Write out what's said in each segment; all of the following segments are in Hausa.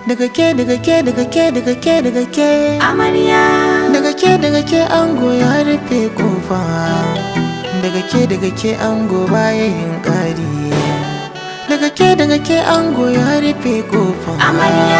daga ke daga ke daga ke daga ke daga ke amarya daga ke daga ke ango ya rufe kofa daga ke daga ke ango baya yin ƙari daga ke daga ke ango ya rufe kofa Amarya.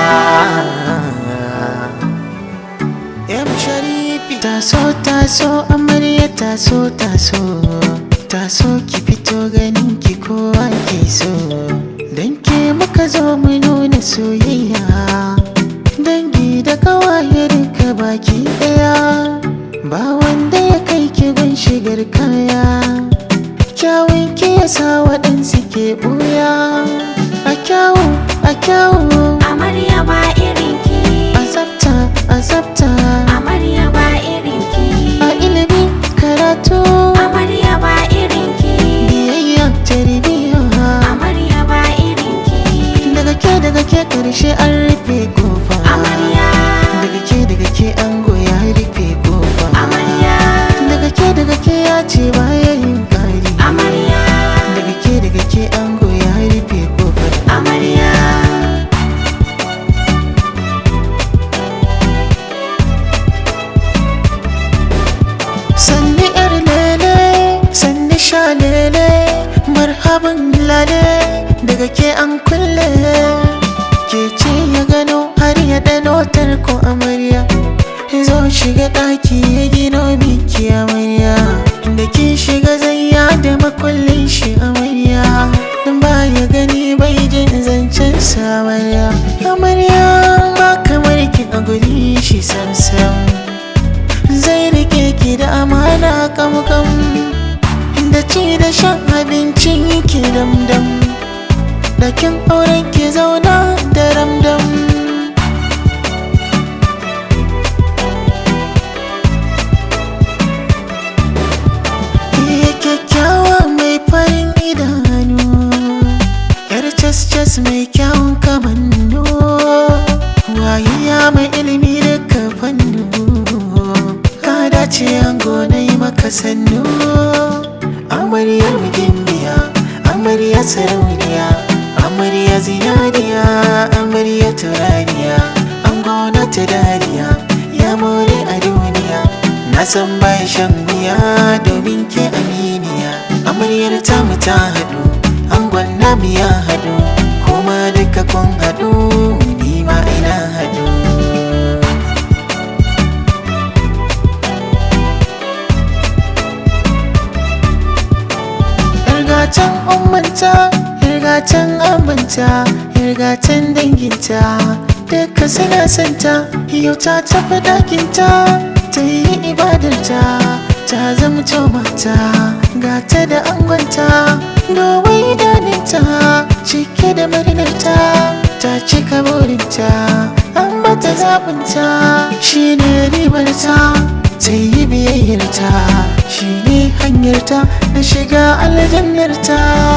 Em Sharifi taso taso amarya taso taso taso ki fito ganin ki kowa ke so dan ke muka zo mu nuna soyayya dangi da kawaye duka baki daya ba wanda ya kai ki gun shigar kaya kyawun ki yasa waɗansu ke ɓuya a kyawu a kyawu amarya ba irinki a tsafta a tsafta amarya ba irinki a ilimi karatu amarya ba irinki biyayya tarbiyya amarya ba irinki daga ke daga ke karshe an rufe kofa amarya daga ke daga ke ango ya rufe kofa amarya daga ke daga ke ya ce baya yin kari amarya daga ke daga ke ango ya rufe kofar amarya sanni yar lele sanni sha lele marhaban lale daga ke an kulle ke ce ya gano har ya dano tarko amarya zo shiga ɗaki ya gino miki amarya da ki shiga zayya da makullin shi amarya dan ba ya gani bai jin zancen samarya amarya ba kamar ki a guri shi samsam zai rike ki da amana kamkam da ci da shan abincin ki damdam dakin auren ki zauna da ramdam Iya kyakkyawa mai farin idanu yar cas-cas mai kyawun kamannu wayayya mai ilimi duka fannu ka dace ango na yi maka sannu amaryar gimbiya amarya sarauniya amarya zinariya amarya turariya ango na ta dariya ya more a duniya na san bai shan wuya domin ke aminiya amaryar tamu ta haɗu angon namu ya haɗu kuma duka kun haɗu ni ma ina haɗu Irgatan ummanta, irgatan abinta, irgatan danginta Duka suna santa, yau ta tafi ɗakinta Ta yi ibadarta, ta zamto mata Gata da angonta, domin idaninta Cike da murnarta, ta cika burinta An bata zaɓinta, shi ne ribarta ta yi biyayyarta shi ne hanyarta na shiga aljannarta